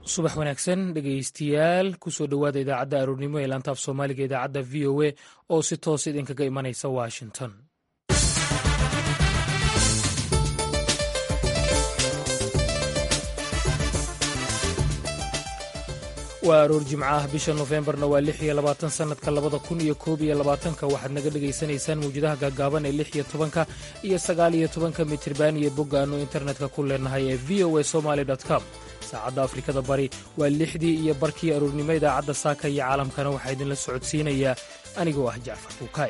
subax wanaagsan dhegaystayaal kusoo dhowaada idaacadda aroornimo ee laantaaf soomaaliga idaacadda v o a oo si toos idinkaga imanaysa washington waa aroor jimco ah bisha nofembarna waa lix iyo labaatan sannadka labada kun iyo koob iyo labaatanka waxaad naga dhagaysanaysaan mawjadaha gaagaaban ee lix iyo tobanka iyo sagaal iyo tobanka mitirban iyo bogga aanu internetka ku leenahay ee v o a somaly com saacadda afrikada bari waa lixdii iyo barkii aroornimo idaacadda saaka iyo caalamkana waxaa idinla socodsiinayaa anigoo ah jacfar fuukaay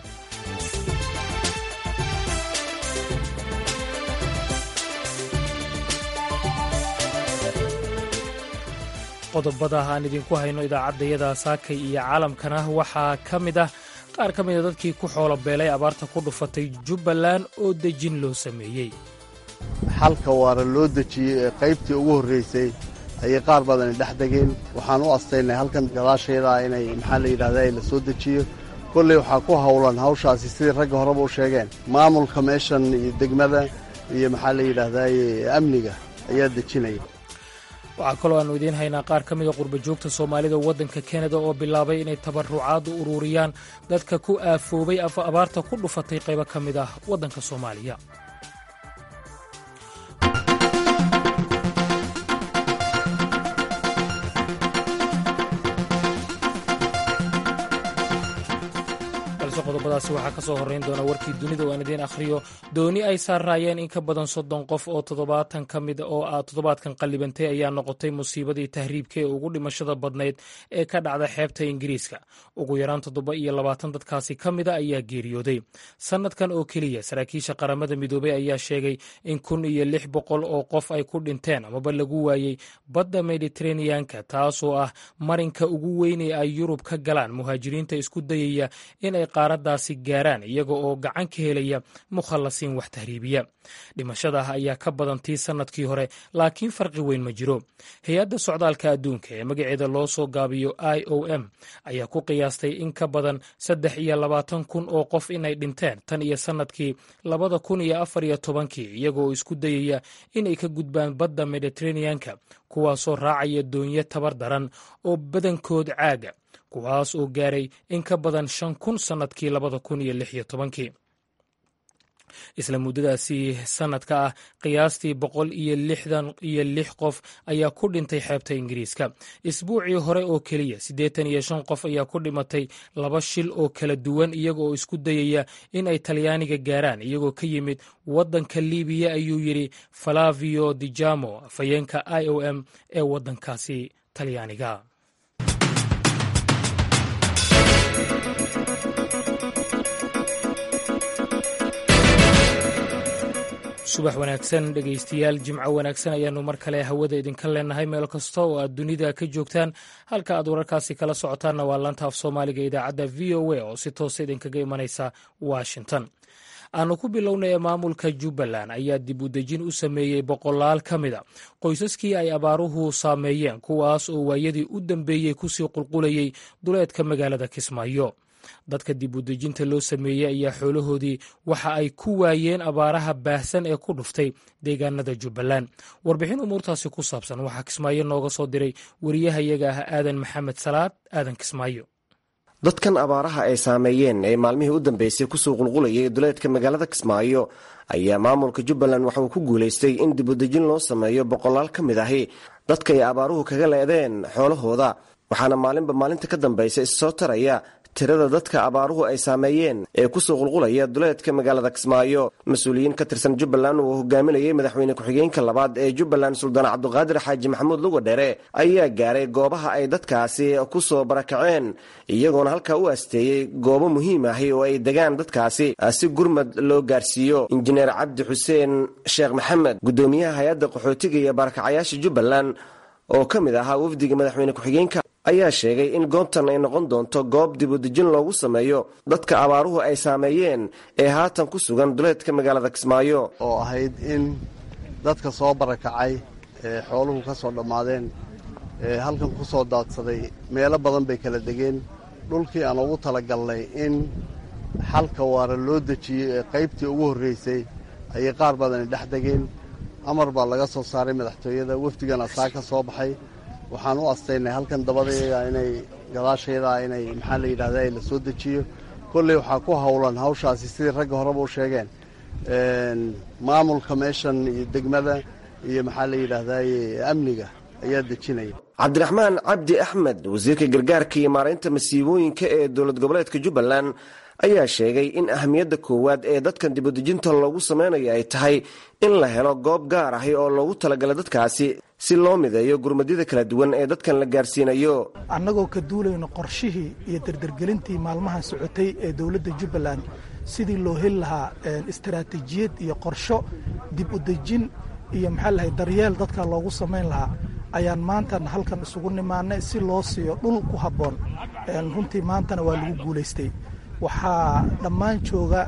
qodobada aan idinku hayno idaacaddayada saakay iyo caalamkana waxaa ka mid ah qaar ka mida dadkii ku xoolo beelay abaarta ku dhufatay jubbaland oo dejin loo sameeyey xalka waara loo dejiyey ee qaybtii ugu horraysay ayay qaar badani dhex degeen waxaan u astaynay halkan gadaasheedaa inay maxaa la yidhahdaa la soo dejiyo kolley waxaa ku howlan hawshaasi sidii ragga horeba u sheegeen maamulka meeshan iyo degmada iyo maxaa la yidhahdaaye amniga ayaa dejinaya waxaa kaloo aannu idiin haynaa qaar ka mida qurba joogta soomaalida waddanka kanada oo bilaabay inay tabarucaad u ururiyaan dadka ku aafoobay abaarta ku dhufatay qaybo ka mid ah waddanka soomaaliya qodobadaasi waxaa ka soo horrayn doona warkii dunida oo aan idiin akhriyo dooni ay saarraayeen in ka badan soddon qof oo toddobaatan ka mid oo ah toddobaadkan qallibantay ayaa noqotay musiibadii tahriibka ee ugu dhimashada badnayd ee ka dhacda xeebta ingiriiska ugu yaraan toddoba iyo labaatan dadkaasi ka mida ayaa geeriyooday sannadkan oo keliya saraakiisha qaramada midoobey ayaa sheegay in kun iyo lix boqol oo qof ay ku dhinteen amaba lagu waayey badda mediteraneanka taasoo ah marinka ugu weyn ee ay yurub ka galaan muhaajiriinta isku dayaya inay qaaradaasi gaaraan iyaga oo gacan ka helaya mukhallasiin wax tahriibiya dhimashadaah ayaa ka badan tii sannadkii hore laakiin farqi weyn ma jiro hay-adda socdaalka adduunka ee magaceeda loo soo gaabiyo i o m ayaa ku qiyaastay in ka badan saddex iyo labaatan kun oo qof inay dhinteen tan iyo sannadkii labada kun iyo afar iyo tobankii iyagooo isku dayaya inay ka gudbaan badda mediteraneanka kuwaasoo raacaya doonyo tabar daran oo badankood caaga kuwaas oo gaaray in ka badan shan kun sannadkii labada kun iyo lix iyo tobankii isla muddadaasi sannadka ah qiyaastii boqol iyo lixdan iyo lix qof ayaa ku dhintay xeebta ingiriiska isbuucii hore oo keliya siddeetan iyo shan qof ayaa ku dhimatay laba shil oo kala duwan iyaga oo isku dayaya in ay talyaaniga gaaraan iyagoo ka yimid waddanka libiya ayuu yidhi falavio dijamo afhayeenka i o m ee waddankaasi talyaaniga subax wanaagsan dhegaystayaal jimco wanaagsan ayaannu mar kale hawada idinka leenahay meel kasta oo aad dunida ka joogtaan halka aad wararkaasi kala socotaanna waa laanta af soomaaliga idaacadda v o a oo si toosa idinkaga imanaysa washington aanu ku bilownay ee maamulka jubbaland ayaa dib u dejin u sameeyey boqolaal ka mida qoysaskii ay abaaruhu saameeyeen kuwaas oo waayadii u dambeeyey kusii qulqulayey duleedka magaalada kismaayo dadka dib u dejinta loo sameeyey ayaa xoolahoodii waxa ay ku waayeen abaaraha baahsan ee ku dhuftay deegaanada jubbaland warbixin umuurtaasi ku saabsan waxaa kismaayo nooga soo diray wariyahayaga ah aadan maxamed salaad aadan kismaayo dadkan abaaraha ay saameeyeen ee maalmihii u dambeysay kusoo qulqulayay duleedka magaalada kismaayo ayaa maamulka jubbaland waxa uu ku guulaystay in dib u dejin loo sameeyo boqolaal ka mid ahi dadka ay abaaruhu kaga leedeen xoolahooda waxaana maalinba maalinta ka dambaysa issoo taraya tirada dadka abaaruhu ay saameeyeen ee kusoo qulqulaya duleedka magaalada kismaayo mas-uuliyiin ka tirsan jubbaland uu hogaaminayay madaxweyne ku-xigeenka labaad ee jubbaland suldaan cabduqaadir xaaji maxamuud lugadhere ayaa gaaray goobaha ay dadkaasi kusoo barakaceen iyagoona halkaa u asteeyey goobo muhiim ahi oo ay degaan dadkaasi si gurmad loo gaarsiiyo injineer cabdi xuseen sheekh maxamed guddoomiyaha hay-adda qaxootiga iyo barakacayaasha jubbaland oo ka mid ahaa wafdiga madaxweyne ku-xigeenka ayaa sheegay in goobtan ay noqon doonto goob dibudejin loogu sameeyo dadka abaaruhu ay saameeyeen ee haatan ku sugan duleedka magaalada kismaayo oo ahayd in dadka soo barakacay ee xooluhu ka soo dhammaadeen ee halkan ku soo daadsaday meelo badan bay kala degeen dhulkii aan ugu talagalnay in xalka waara loo dejiyey ee qaybtii ugu horraysay ayay qaar badani dhex degeen amar baa laga soo saaray madaxtooyada wafdigana saa ka soo baxay waxaan u astaynay halkan dabadeeda inay gadaasheeda inay maxaa la yidhahda la soo dejiyo kolley waxaa ku howlan hawshaasi sidii ragga horeba u sheegeen maamulka meeshan iyo degmada iyo maxaa la yidhaahdaye amniga ayaa dejinaya cabdiraxmaan cabdi axmed wasiirka gargaarka iyo maaraynta masiibooyinka ee dowlad goboleedka jubbaland ayaa sheegay in ahamiyadda koowaad ee dadkan dibudejinta loogu sameynayo ay tahay in la helo goob gaar ahi oo loogu talagalay dadkaasi si loo mideeyo gurmadyada kala duwan ee dadkan la gaarsiinayo annagoo ka duulayno qorshihii iyo dardargelintii maalmahan socotay ee dowladda jubbaland sidii loo heli lahaa istaraatiijiyad iyo qorsho dib u dejin iyo maxaa lahay daryeel dadka loogu samayn lahaa ayaan maantana halkan isugu nimaanay si loo siiyo dhul ku habboon runtii maantana waa lagu guulaystay waxaa dhammaan jooga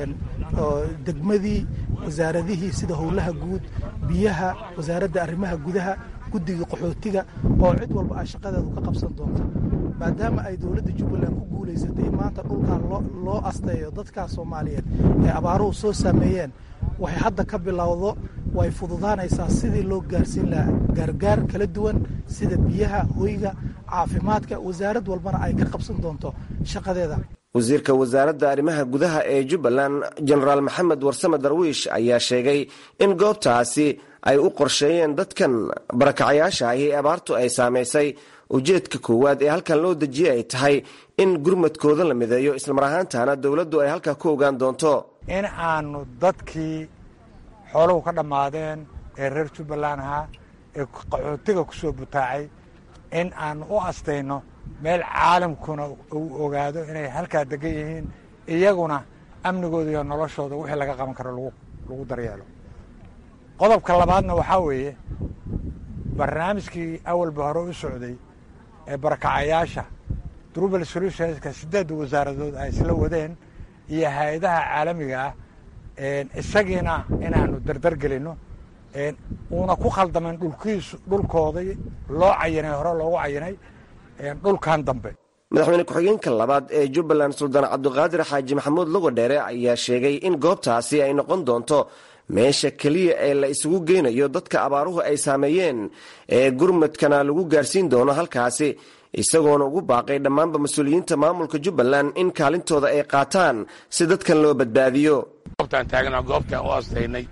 degmadii wasaaradihii sida howlaha guud biyaha wasaaradda arrimaha gudaha guddigii qaxootiga oo cid walba ay shaqadeedu ka qabsan doonto maadaama ay dowladda jubbaland ku guulaysatay maanta dhulkan loo asteeyo dadkaa soomaaliyeed ee abaaruhu soo saameeyeen waxay hadda ka bilowdo way fududaanaysaa sidii loo gaarsiin lahaa gaargaar kala duwan sida biyaha hoyga caafimaadka wasaarad walbana ay ka qabsan doonto shaqadeeda wasiirka wasaaradda arrimaha gudaha ee jubbaland jenaraal maxamed warsame darwiish ayaa sheegay in goobtaasi ay u qorsheeyeen dadkan barakacayaasha ahi ee abaartu ay saamaysay ujeedka koowaad ee halkan loo dejiyey ay tahay in gurmadkooda la mideeyo islamar ahaantana dowladdu ay halkaa ku ogaan doonto in aanu dadkii xooluhu ka dhammaadeen ee reer jubbaland ahaa ee qaxootiga ku soo butaacay in aanu u astayno meel caalamkuna uu ogaado inay halkaa degan yihiin iyaguna amnigooda iyo noloshooda wixii laga qaban karo lagu daryeelo qodobka labaadna waxaa weeye barnaamijkii awalba hore u socday ee barakacayaasha drubal solutionska siddeedda wasaaradood ay isla wadeen iyo hay-adaha caalamiga ah isagiina inaanu dardar gelinno uuna ku khaldamin dhulkiisu dhulkoodii loo cayinay hore loogu cayinay dhulkan dambe madaxweyne ku-xigeenka labaad ee jubbaland suldaan cabdiqaadir xaaji maxamuud logodheere ayaa sheegay in goobtaasi ay noqon doonto meesha keliya ee la isugu geynayo dadka abaaruhu ay saameeyeen ee gurmadkana lagu gaarsiin doono halkaasi isagoona ugu baaqay dhammaanba mas-uuliyiinta maamulka jubbaland in kaalintooda ay qaataan si dadkan loo badbaadiyo goobtaan taagna goobtaan u astaynay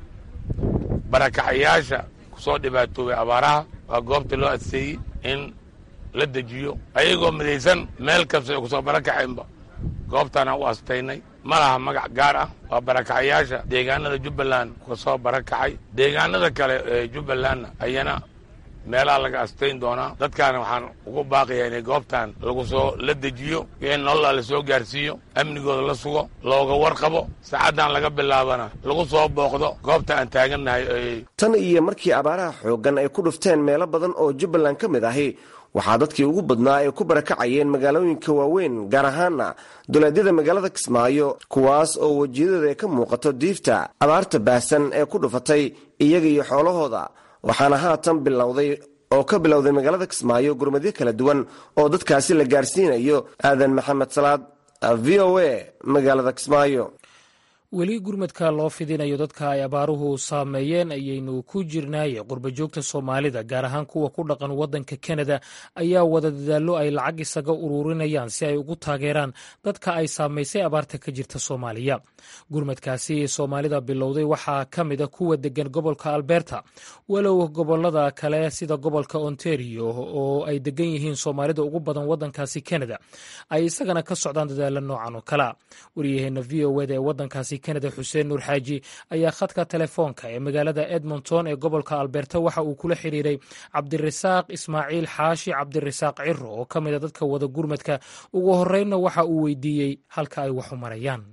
barakacayaasha ku soo dhibaatoobay abaaraha waa goobta loo adseeyey in la dejiyo ayagoo midaysan meel kasta ay kusoo barakacaynba goobtaana u astaynay ma laha magac gaar ah waa barakacayaasha deegaanada jubbaland ka soo barakacay deegaanada kale ee jubbalandna ayana meelaha laga astayn doonaa dadkaana waxaan ugu baaqayaa inay goobtan lagu soo la dejiyo in nolola la soo gaarsiiyo amnigooda la sugo looga warqabo saacaddan laga bilaabana lagu soo booqdo goobta aan taagannahay tan iyo markii abaaraha xooggan ay ku dhufteen meelo badan oo jubbaland ka mid ahi waxaa dadkii ugu badnaa ay ku barakacayeen magaalooyinka waaweyn gaar ahaana duleedyada magaalada kismaayo kuwaas oo wejiyadooda ay ka muuqato diifta abaarta baahsan ee ku dhufatay iyaga iyo xoolahooda waxaana haatan bilowday oo ka bilowday magaalada kismaayo gurmadyo kala duwan oo dadkaasi la gaarsiinayo aadan maxamed salaad v o a magaalada kismaayo weli gurmadka loo fidinayo dadka ay abaaruhu saameeyeen ayaynu ku jirnaaye qurbajoogta soomaalida gaar ahaan kuwa ku dhaqan waddanka kanada ayaa wada dadaallo ay lacag isaga ururinayaan si ay ugu taageeraan dadka ay saamaysay abaarta ka jirta soomaaliya gurmadkaasi soomaalida bilowday waxaa ka mida kuwa degan gobolka alberta walow gobolada kale sida gobolka ontario oo ay degan yihiin soomaalida ugu badan waddankaasi kanada ay isagana ka socdaan dadaalo noocan oo kalea waryaheena v o eda ee waddankaasi kanada xuseen nuur xaaji ayaa khadka telefoonka ee magaalada edmonton ee gobolka alberta waxa uu kula xiriiray cabdirasaaq ismaaciil xaashi cabdirasaaq ciro oo ka mid a dadka wada gurmadka ugu horeynna waxa uu weydiiyey halka ay wax u marayaan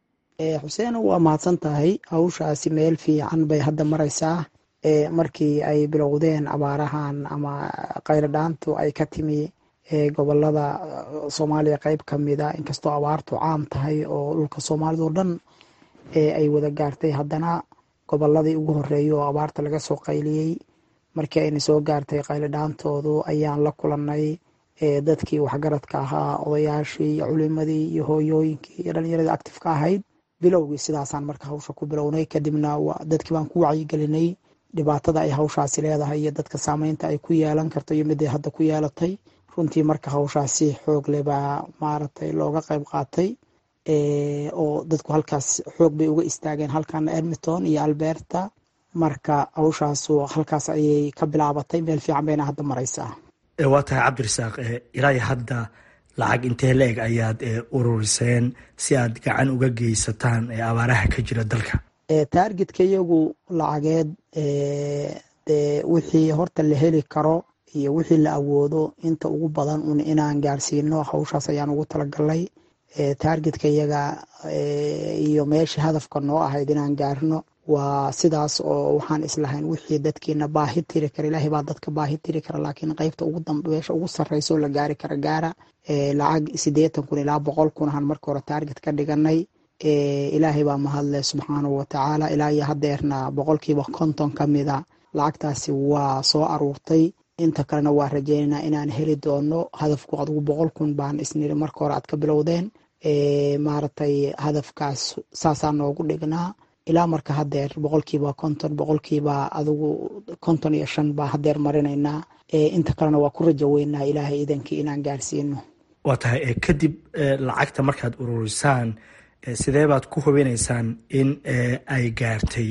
xuseen waa mahadsan tahay hawshaasi meel fiican bay hadda maraysaa markii ay bilowdeen abaarahan ama qayladhaantu ay ka timi gobolada soomaaliya qeyb ka mida inkastoo abaartu caam tahay oo dhulka soomaalida oo dhan ay wada gaartay haddana goboladii ugu horeeya oo abaarta laga soo qayliyey markii ayna soo gaartay qayladhaantoodu ayaan la kulanay dadkii waxgaradka ahaa odayaashii iyo culimadii iyo hooyooyinkii iyo dhalinyaradii actifeka ahayd bilowgii sidaasaan marka hawsha ku bilownay kadibna dadkii baan ku wacyigelinay dhibaatada ay hawshaasi leedahay iyo dadka saameynta ay ku yeelan karto iyo miday hadda ku yeelatay runtii marka hawshaasi xoog leh baa maaragtay looga qayb qaatay oo dadku halkaas xoog bay uga istaageen halkan edmonton iyo alberta marka hawshaasu halkaas ayay ka bilaabatay meel fiican bayna hadda maraysaa waa tahay cabdirasaaq ilaa hadda lacag intee la-eg ayaad ururiseen si aad gacan uga geysataan abaaraha ka jira dalka taargetka iyagu lacageed de wixii horta la heli karo iyo wixii la awoodo inta ugu badan un inaan gaarsiino hawshaas ayaan ugu talagalnay taargetka iyaga iyo meesha hadafka noo ahayd inaan gaarno waa sidaas oo waxaan islahayn wixii dadkiina baahi tiri kara ilaahay baa dadka baahi tiri kara laakiin qeybta ugu dambe meesha ugu sarreysa oo la gaari kara gaara lacag siddeetan kun ilaa boqol kun ahaan marka hore taarget ka dhiganay ilaahay baa mahadle subxaanahu watacaala ilaa iyo hadeerna boqolkiiba konton ka mida lacagtaasi waa soo aruurtay inta kalena waa rajeynaynaa inaan heli doono hadafku adugu boqol kun baan isniri marka hore aad ka bilowdeen maaragtay hadafkaas saasaa noogu dhignaa ilaa marka hadeer boqolkiiba konton boqolkiiba adugu konton iyo shan baa hadeer marinaynaa inta kalena waa ku rajo weynaa ilaahay idankii inaan gaarsiino waa tahay kadib lacagta markaad ururisaan sidee baad ku hubinaysaan in ay gaartay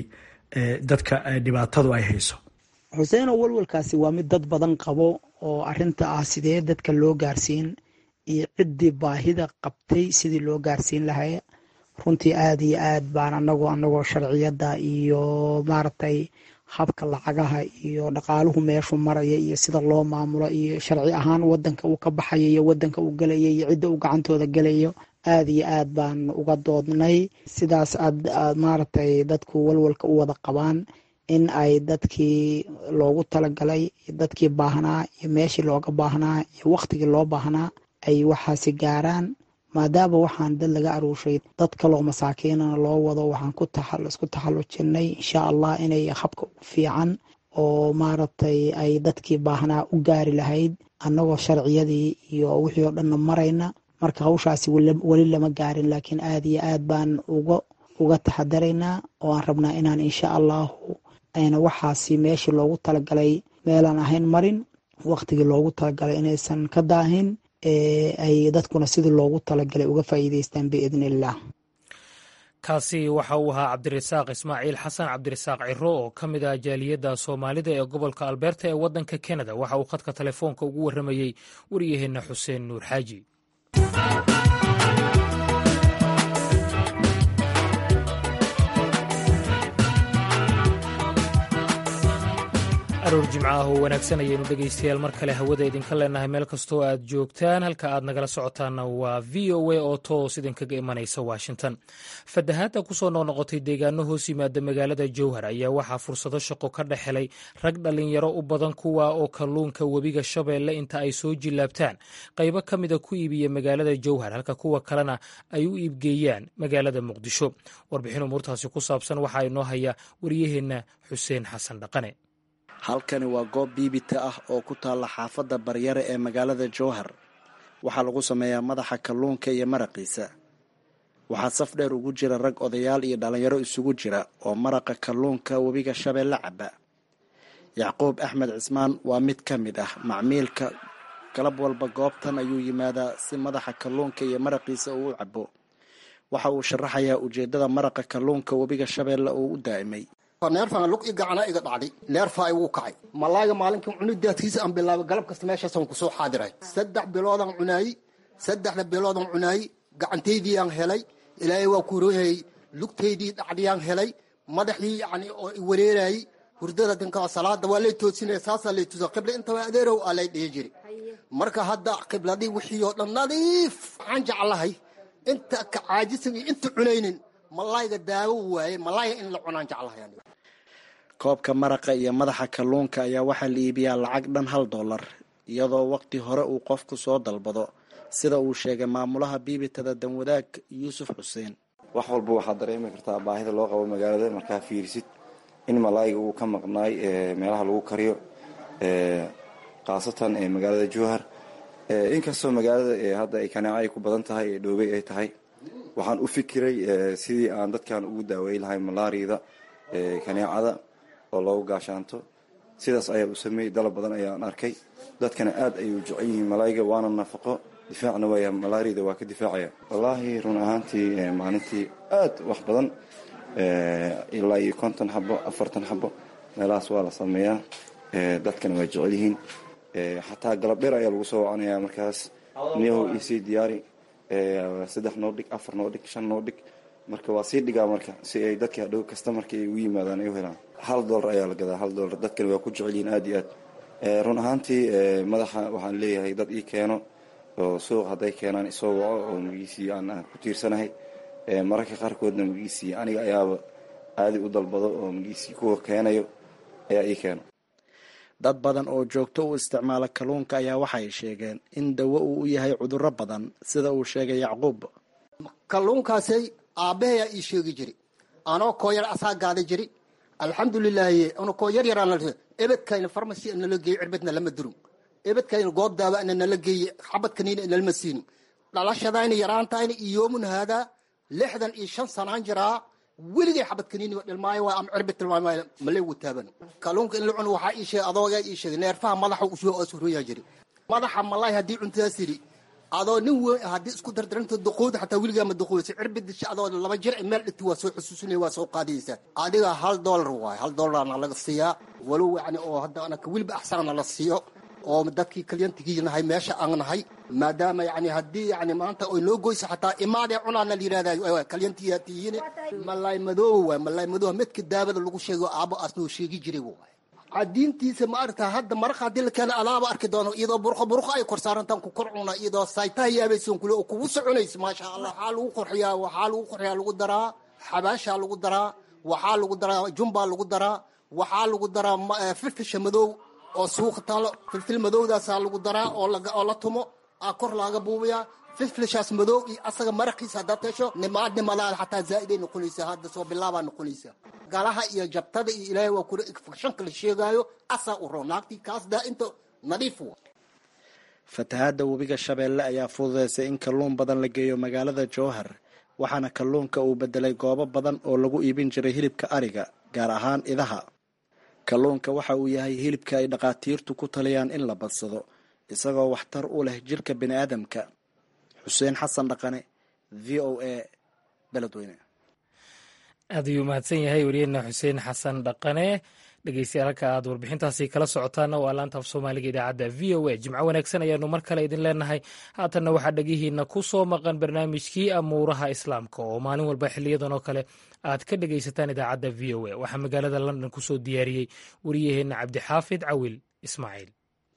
dadka dhibaatadu ay hayso xuseeno walwalkaasi waa mid dad badan qabo oo arinta ah sidee dadka loo gaarsiin iyo ciddii baahida qabtay sidii loo gaarsiin lahay runtii aada iyo aad baan anagoo anagoo sharciyadda iyo maaragtay habka lacagaha iyo dhaqaaluhu meeshu maraya iyo sida loo maamulo iyo sharci ahaan wadanka uu ka baxayo iyo wadanka uu gelaya iyo cidda uu gacantooda gelayo aada iyo aad baan uga doodnay sidaas aad maaragtay dadku walwalka u wada qabaan in ay dadkii loogu talagalay dadkii baahnaa iyo meeshii looga baahnaa iyo waktigii loo baahnaa ay waxaasi gaaraan maadaama waxaan dad laga aruushay dad kaloo masaakiinana loo wado waxaan isku taxallujinay insha allah inay habka ugu fiican oo maaragtay ay dadkii baahnaa u gaari lahayd annagoo sharciyadii iyo wixii oo dhanna marayna marka hawshaasi weli lama gaarin laakiin aada iyo aad baan uga uga taxadaraynaa oo aan rabnaa inaan insha allahu ayna waxaasi meeshii loogu talagalay meelaan ahayn marin waktigii loogu talagalay inaysan ka daahin ay dadkuna sidii loogu talagalay uga faa'iideystaan biidni illah kaasi waxa uu ahaa cabdirasaaq ismaaciil xasan cabdirasaaq ciro oo ka mid ah jaaliyadda soomaalida ee gobolka alberta ee waddanka kanada waxa uu khadka telefoonka ugu warramayey wariyaheenna xuseen nuur xaaji aroor jimco ah oo wanaagsan ayaynu dhegaystayaal mar kale hawada idinka leenahay meel kastoo aad joogtaan halka aad nagala socotaanna waa v o a oo toos idinkaga imanaysa washington fatahaadda kusoo noqnoqotay deegaano hoos yimaada magaalada jowhar ayaa waxaa fursado shaqo ka dhex helay rag dhallinyaro u badan kuwa oo kalluunka webiga shabeelle inta ay soo jillaabtaan qaybo ka mida ku iibiya magaalada jowhar halka kuwa kalena ay u iibgeeyaan magaalada muqdisho warbixin umuurtaasi ku saabsan waxaa inoo haya wariyaheenna xuseen xasan dhaqane halkani waa goob biibita ah oo ku taalla xaafadda baryare ee magaalada jowhar waxaa lagu sameeyaa madaxa kalluunka iyo maraqiisa waxaa saf dheer ugu jira rag odayaal iyo dhallinyaro isugu jira oo maraqa kalluunka webiga shabeelle caba yacquub axmed cismaan waa mid ka mid ah macmiilka galab walba goobtan ayuu yimaadaa si madaxa kalluunka iyo maraqiisa uu u cabo waxa uu sharaxayaa ujeeddada maraqa kalluunka webiga shabeelle uu u daa'imay neerfaan lug i gacana iga dhacday neerfaa igu kacay malaaga maalinkii cunidaadkiisa aan bilaabay galab kasta meeshaasaan kusoo xaadiray saddex biloodaan cunaayey saddexda biloodaan cunaayey gacantaydii aan helay ilaahay waa kuroyayay lugtaydii dhacdiyaan helay madaxii yani oo i wareerayey hurdada dinka salaada waa lay toosinaya saasaa lay tusa qibla intaba adeerow aa lay dhihi jiri marka hadda qibladii wixii oo dhan nadiif waxaan jeclahay inta ka caajisan iyo inta cunaynin malaayga daawo waaye malaayga in la cunaan jeclahay koobka maraqa iyo madaxa kalluunka ayaa waxaa la iibiyaa lacag dhan hal dollar iyadoo waqti hore uu qofku soo dalbado sida uu sheegay maamulaha biibitada danwadaag yuusuf xuseen wax walba waxaad dareemi kartaa baahida loo qabo magaalada markaa fiirisid in malaayiga uu ka maqnaay meelaha lagu kariyo khaasatan magaalada jowhar inkastoo magaalada hadda ay kanaaco ay ku badan tahay ee dhoobey ay tahay waxaan u fikiray sidii aan dadkan ugu daaweyn lahay malaariyada kaneecada oo loogu gaashaanto sidaas ayaa u sameeyey dalab badan ayaan arkay dadkana aad ayay u jecel yihiin malaayga waana nafaqo difaacna waaya malaariyada waa ka difaacaya wallaahi run ahaantii maalintii aad wax badan ilaa iyo konton xabo afartan xabo meelahaas waa la sameeyaa dadkana waa jecel yihiin xataa galab dheer ayaa lagu soo wacanayaa markaas niyahow isii diyaari saddex noo dhig afar noo dhig shan noo dhig marka waa sii dhigaa marka si ay dadka hadhow kasta marka ay ugu yimaadaan ay u helaan hal dollar ayaa la gadaa hal dollar dadkana waa ku jecel yihiin aad iyo aad run ahaantii madaxa waxaan leeyahay dad ii keeno oo suuq hadday keenaan isoo waco oo magiisii aan ku tiirsanahay mararka qaarkoodna magiisii aniga ayaaba aadi u dalbado oo magiisii kuwa keenayo ayaa ii keeno dad badan oo joogto u isticmaala kalluunka ayaa waxay sheegeen in dawo uu u yahay cudurro badan sida uu sheegay yacquub kalluunkaasay aabbahayaa ii sheegi jiri anoo kooyar asaa gaada jiri alxamdulilaahi ano koo yar yaraan ebedkayna farmasi nala geeye cirbadna lama durum ebedkayna goob daawa ana nala geeye xabadkaniina nalama siinin dhalashadayna yaraantayna iyoomun haadaa lixdan iyo shan sanaan jiraa weligay xabadkaniini dhilmaayo waa ama cirbad tilmaamaayo male wataaban kalluunka in la cuno waxaa ii sheegay adoogaa ii sheegay neerfaha madaxa usoo asuroyaa jiri madaxa malaay haddii cuntadas yidhi adoo nin weyn haddii isku dardaranto duquud xataa weligaa ma duquudaysa cirbadisha adoo laba jir meel dhigti waa soo xusuusinaya waa soo qaadaysa adiga hal dollar waaye hal dollarna laga siiyaa walow yani oo hadda anaka weliba axsanna la siiyo oo dadkii kalyantigii nahay meesha aan nahay maadaama yani haddii yani maanta oy noo goysa xataa imaadee cunaana la yidhahda kalyantiyaa tihiin malaay madooba waay malaay madooba midka daawada lagu sheego aabo asnoo sheegi jiray waay cadiintiisa ma aragtaa hadda maraqa haddii la keena adaaba arki doono iyadoo burqo burqo ay kor saarantaan ku kor cuna iyadoo saytaha yaabaysoon kule oo kugu soconaysa maasha allah waxaa lagu qurxiyaa waxaa lagu qurxiyaa lagu daraa xabaashaa lagu daraa waxaa lagu daraa jumbaa lagu daraa waxaa lagu daraa filfisha madow oo suuqa taalo filfil madowdaasaa lagu daraa oo la tumo kor laaga buubiyaa filfilshaas madow iyo asaga maraqiisa haddaad hesho nimaad nimadaada xataa zaa'iday noqonaysaa hadda soo bilaabaa noqonaysaa galaha iyo jabtada iyo ilaahay waa kula infekshanka la sheegaayo asaa u roon naagtii kaas daa inta nadiif wa fatahaadda webiga shabeelle ayaa fududeysay in kalluun badan la geeyo magaalada jowhar waxaana kalluunka uu bedelay goobo badan oo lagu iibin jiray hilibka ariga gaar ahaan idaha kalluunka waxa uu yahay hilibka ay dhakhaatiirtu ku taliyaan in la badsado isagoo waxtar u leh jirka bini aadamka xuseen xasan dhaqane v o a beledweyne aad ayuu mahadsan yahay wariyeenna xuseen xasan dhaqane dhegeystayaal halka aad warbixintaasi kala socotaana waa laanta af soomaaliga idaacadda v o a jimco wanaagsan ayaanu mar kale idin leenahay haatanna waxaa dhegihiina ku soo maqan barnaamijkii amuuraha islaamka oo maalin walba xiliyadan oo kale aad ka dhegaysataan idaacadda v o a waxaa magaalada london kusoo diyaariyey wariyaheenna cabdixaafid cawil ismaaciil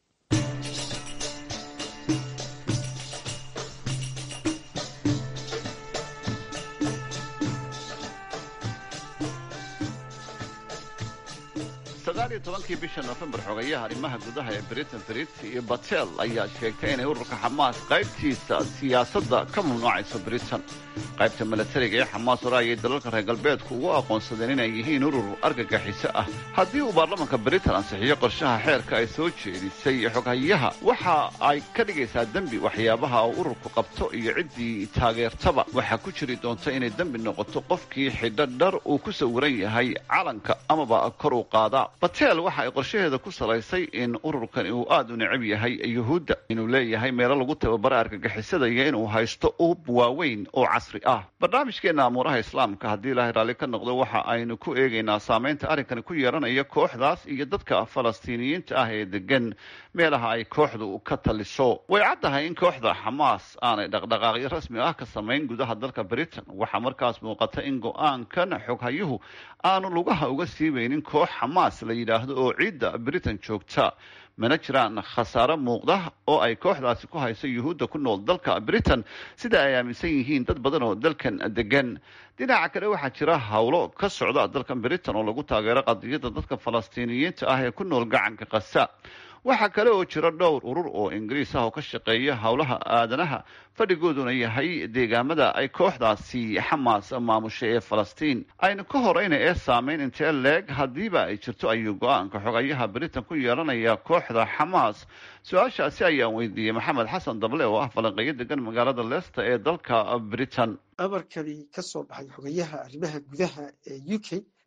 sagaaliyo tobankii bisha nofembar xogayaha arrimaha gudaha ee britain brit iyo batel ayaa sheegtay inay ururka xamaas qaybtiisa siyaasadda ka mamnuucayso britain qaybta milatariga ee xamaas hore ayay dalalka reer galbeedku ugu aqoonsadeen inay yihiin urur argagixiso ah haddii uu baarlamanka britain ansixiyo qorshaha xeerka ay soo jeedisay xoghayaha waxa ay ka dhigaysaa dembi waxyaabaha uu ururku qabto iyo ciddii taageertaba waxaa ku jiri doonta inay dembi noqoto qofkii xidho dhar uu ku sawiran yahay calanka amaba kor u qaada batel waxa ay qorshaheeda ku salaysay in ururkani uu aad u necab yahay yuhuudda inuu leeyahay meelo lagu tababara argagixisada iyo inuu haysto ub waaweyn oo casri ah barnaamijkeenna amuuraha islaamka haddii ilaahay raalli ka noqdo waxa aynu ku eegaynaa saamaynta arrinkani ku yeeranaya kooxdaas iyo dadka falastiiniyiinta ah ee degan meelaha ay kooxdu ka taliso way caddahay in kooxda xamaas aanay dhaqdhaqaaqyo rasmi ah ka samayn gudaha dalka britain waxaa markaas muuqata in go-aankan xoghayuhu aanu lugaha uga siibaynin koox xamaas la yidhaahdo oo ciidda britain joogta mana jiraan khasaare muuqda oo ay kooxdaasi ku hayso yuhuudda ku nool dalka britain sida ay aaminsan yihiin dad badan oo dalkan degan dhinaca kale waxaa jira howlo ka socda dalkan britain oo lagu taageero qadiyadda dadka falastiiniyiinta ah ee ku nool gacanka kasa waxaa kale oo jira dhowr urur oo ingiriis ah oo ka shaqeeya howlaha aadanaha fadhigooduna yahay deegaamada ay kooxdaasi xamaas maamushay ee falastiin aynu ka horeyna ee saameyn intee leeg haddiiba ay jirto ayuu go-aanka xogayaha britain ku yeelanaya kooxda xamaas su-aashaasi ayaan weydiiyey maxamed xasan dable oo ah falanqeeyo degan magaalada leicester ee dalka britain amarkani ka soo baxay xogayaha arrimaha gudaha ee u k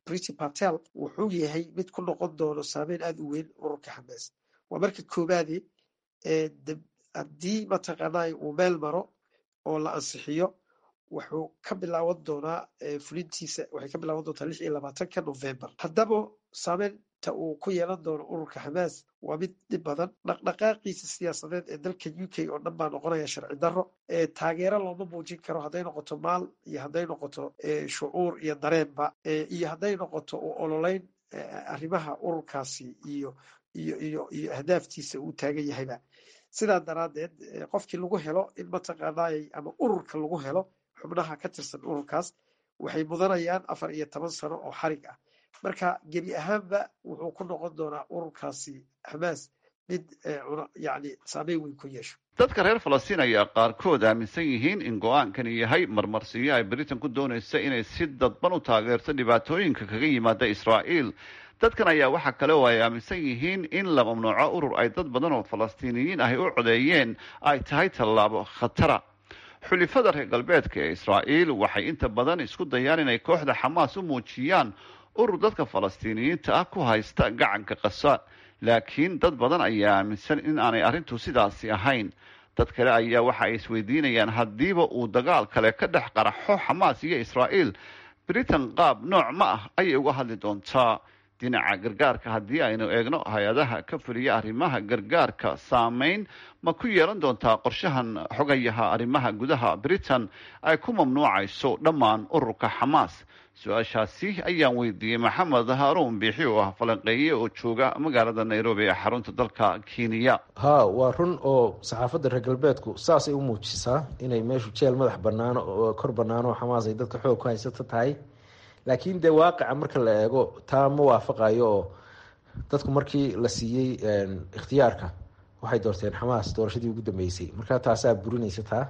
briti patel wuxuu yahay mid ku noqon doono saameyn aada u weyn ururka xamaas waa marka koobaade haddii mataqaanaa uu meel maro oo la ansixiyo wuxuu ka bilaaban doonaa fulintiisa waxay ka bilaaban doontaa lix iyo labaatanka november haddaba saameynta uu ku yeelan doono ururka xamaas waa mid dhib badan dhaqdhaqaaqiisa siyaasadeed ee dalka u k oo dhan baa noqonaya sharci darro taageero looma muujin karo hadday noqoto maal iyo hadday noqoto shucuur iyo dareenba iyo hadday noqoto u ololeyn arrimaha ururkaasi iyo iyo iyo iyo ahdaaftiisa uu taagan yahayba sidaa daraaddeed qofkii lagu helo in mataqaanaay ama ururka lagu helo xubnaha ka tirsan ururkaas waxay mudanayaan afar iyo toban sano oo xarig ah marka gebi ahaanba wuxuu ku noqon doonaa ururkaasi xamaas mid yani saameyn weyn ku yeesho dadka reer falastiin ayaa qaarkood aaminsan yihiin in go-aankani yahay marmarsiyo ay britain ku doonaysa inay si dadban u taageerto dhibaatooyinka kaga yimaada israa'iil dadkan ayaa waxaa kale oo ay aaminsan yihiin in la mamnuuco urur ay dad badan oo falastiiniyiin ahy u codeeyeen ay tahay tallaabo khatara xulifada reer galbeedka ee israa'iil waxay inta badan isku dayaan inay kooxda xamaas u muujiyaan urur dadka falastiiniyiinta ah ku haysta gacanka qasa laakiin dad badan ayaa aaminsan in aanay arrintu sidaasi ahayn dad kale ayaa waxa ay isweydiinayaan haddiiba uu dagaal kale ka dhex qaraxo xamaas iyo israa'iil britain qaab nooc ma ah ayay uga hadli doontaa dhinaca gargaarka haddii aynu eegno hay-adaha ka fuliya arrimaha gargaarka saameyn ma ku yeelan doontaa qorshahan xogayaha arrimaha gudaha britain ay ku mamnuucayso dhammaan ururka xamaas su-aashaasi ayaan weydiiyey maxamed haaruun biixi oo ah falanqeeye oo jooga magaalada nairobi ee xarunta dalka kenya ha waa run oo saxaafadda reer galbeedku saasay u muujisaa inay meeshu jeel madax banaano oo kor banaano oo xamaas ay dadka xoog ku haysato tahay laakiin dee waaqica marka la eego taa ma waafaqayo oo dadku markii la siiyey ikhtiyaarka waxay doorteen xamaas doorashadii ugu dambeysay marka taasaa burinaysa taa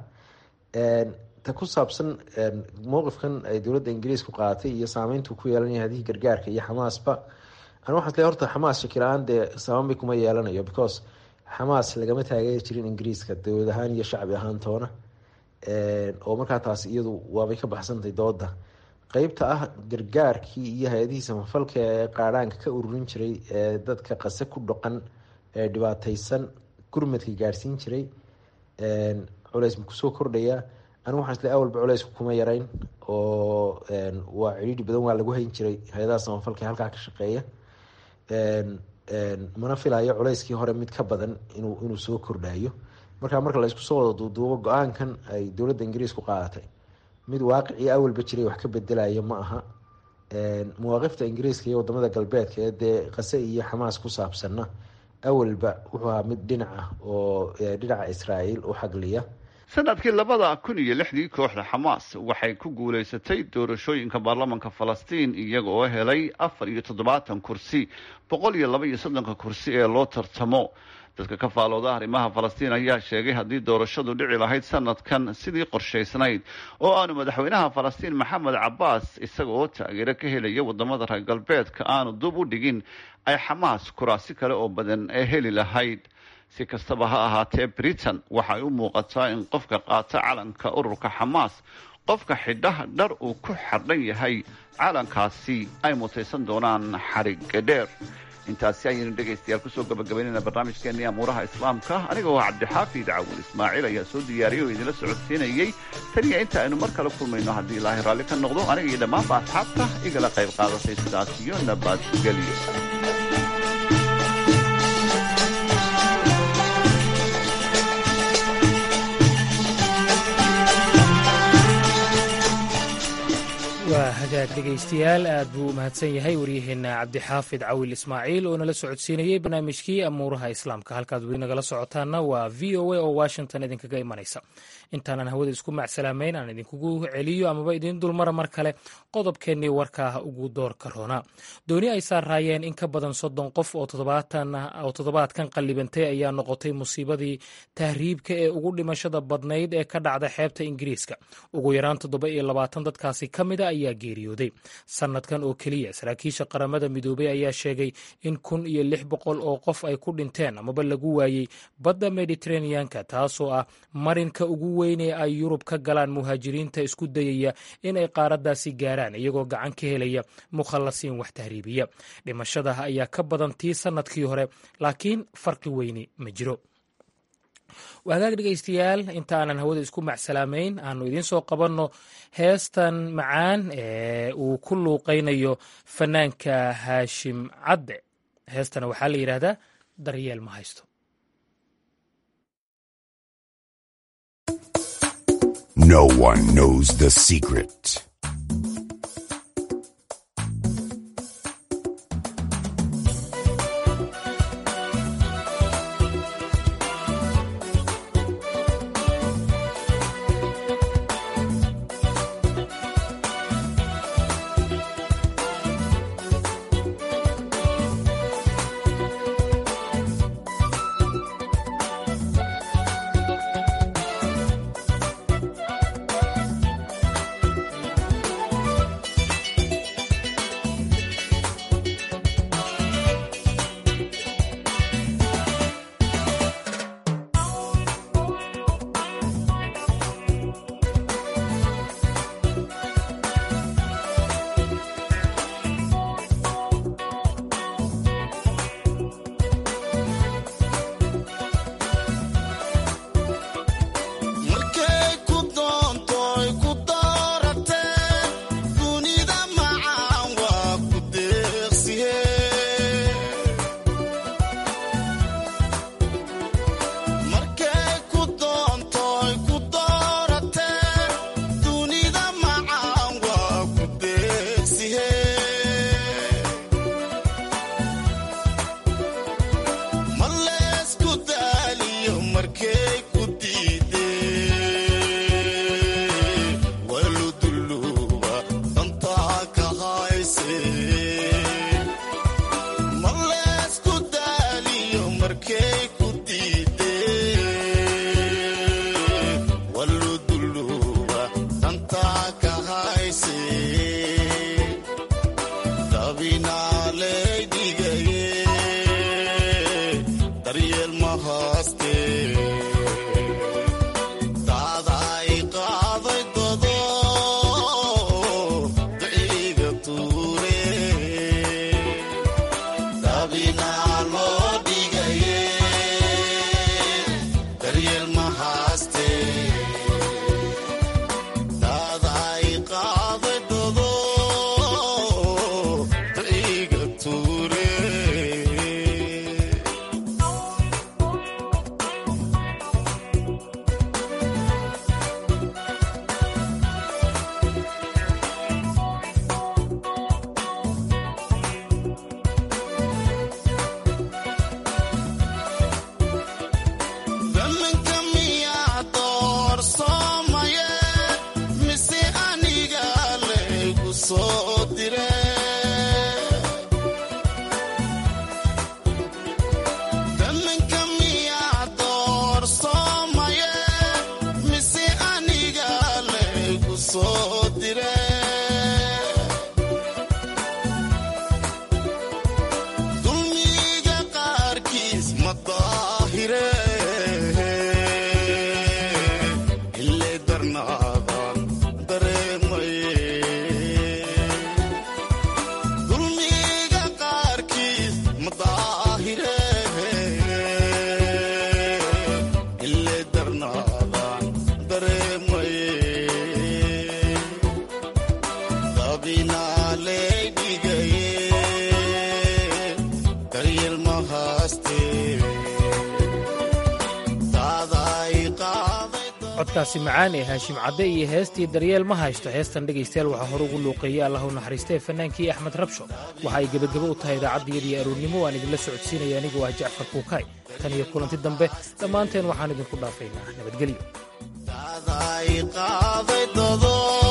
ta ku saabsan mowqifkan ay dowladda ingiriisku qaadatay iyo saameyntu ku yeelanaya hadihii gargaarka iyo xamaasba an waxaan isle horta xamaas shakila-aan dee sabaanbay kuma yeelanayo because xamaas lagama taageeri jirin ingiriiska dowlad ahaan iyo shacbi ahaan toona oo markaa taas iyadu waabay ka baxsantay dooda qeybta ah gargaarkii iyo hay-adihii samafalka ee qaadhaanka ka ururin jiray ee dadka qase ku dhaqan ee dhibaateysan gurmadka gaadhsiin jiray culeys ma kusoo kordhaya anigu waxaan isle awalba culeysku kuma yarayn oo waa cidhiidhi badan waa lagu hayn jiray hay-adaha samafalka ee halkaa ka shaqeeya mana filayo culeyskii hore mid ka badan inuu inuu soo kordhayo marka marka la isku soo wada duuduubo go-aankan ay dowladda ingiriisku qaadatay mid waaqicii awalba jiray wax ka bedelayo ma aha mawaaqifta ingiriiska iyo wadamada galbeedka ee dee qase iyo xamaas ku saabsanna awalba wuxuu ahaa mid dhinac ah oo dhinaca israa'iil u xagliya sanadkii labada kun iyo lixdii kooxda xamaas waxay ku guulaysatay doorashooyinka baarlamanka falastiin iyaga oo helay afar iyo toddobaatan kursi boqol iyo laba iyo soddonka kursi ee loo tartamo dadka ka faalooda arrimaha falastiin ayaa sheegay haddii doorashadu dhici lahayd sanadkan sidii qorshaysnayd oo aanu madaxweynaha falastiin maxamed cabaas isaga oo taageero ka helaya wadamada reer galbeedka aanu dub u dhigin ay xamaas kuraasi kale oo badan ee heli lahayd si kastaba ha ahaatee britain waxay u muuqataa in qofka qaata calanka ururka xamaas qofka xidhaha dhar uu ku xardhan yahay calankaasi ay mutaysan doonaan xariga dheer intaasi ayaynu dhegaystayaal kusoo gabagabaynayna barnaamijkeenii amuuraha islaamka aniga oo cabdixaafid cawul ismaaciil ayaa soo diyaariyay oo idinla socodsiinayey taniya inta aynu mar kale kulmayno haddii ilaahay raalli ka noqdo aniga iyo dhammaanba asxaabta igala qayb qaadatay sidaas iyo nabadgelyo waa hagaag dhegaystayaal aad buu u mahadsan yahay waryaheena cabdixaafid cawil ismaaciil oo nala socodsiinayey barnaamijkii amuuraha islaamka halkaad weli nagala socotaana waa v o a oo washington idinkaga imanaysa intaanan hawada isku macsalaameyn aan idinkugu celiyo amaba idiin dulmara mar kale qodobkeennii warkaa ugu doorka roona dooni ay saaraayeen in ka badan soddon qof oo toddobaadkan qallibantay ayaa noqotay musiibadii tahriibka ee ugu dhimashada badnayd ee ka dhacda xeebta ingiriiska ugu yaraan toddoba iyo labaatan dadkaasi ka mida ayaa geeriyooday geeriyooday sannadkan oo keliya saraakiisha qaramada midoobay ayaa sheegay in kun iyo lix boqol oo qof ay ku dhinteen amaba lagu waayey badda mediteraneanka taasoo ah marinka ugu weyn ee ay yurub ka galaan muhaajiriinta isku dayaya in ay qaaraddaasi gaaraan iyagoo gacan ka helaya mukhallasiin wax tahriibiya dhimashada ayaa ka badan tii sannadkii hore laakiin farqi weyni ma jiro wagaag dhegaystayaal inta aanan hawada isku macsalaamayn aanu idiin soo qabanno heestan macaan ee uu ku luuqaynayo fanaanka haashim cadde heestana waxaa la yidhaahdaa daryeel ma haysto No one knows the secret. codkaasi macaan ee haashim cadde iyo heestii daryeel ma haysto heestan dhegaystayaal waxaa hore ugu luuqeeyey allah u naxariistee fannaankii axmed rabsho waxa ay gebagabo u tahay idaacaddiyadii aroornimo waan idinla socodsiinaya anigoo ah jacfar kuukaay tan iyo kulanti dambe dhammaanteen waxaan idinku dhaafaynaa nabadgelyo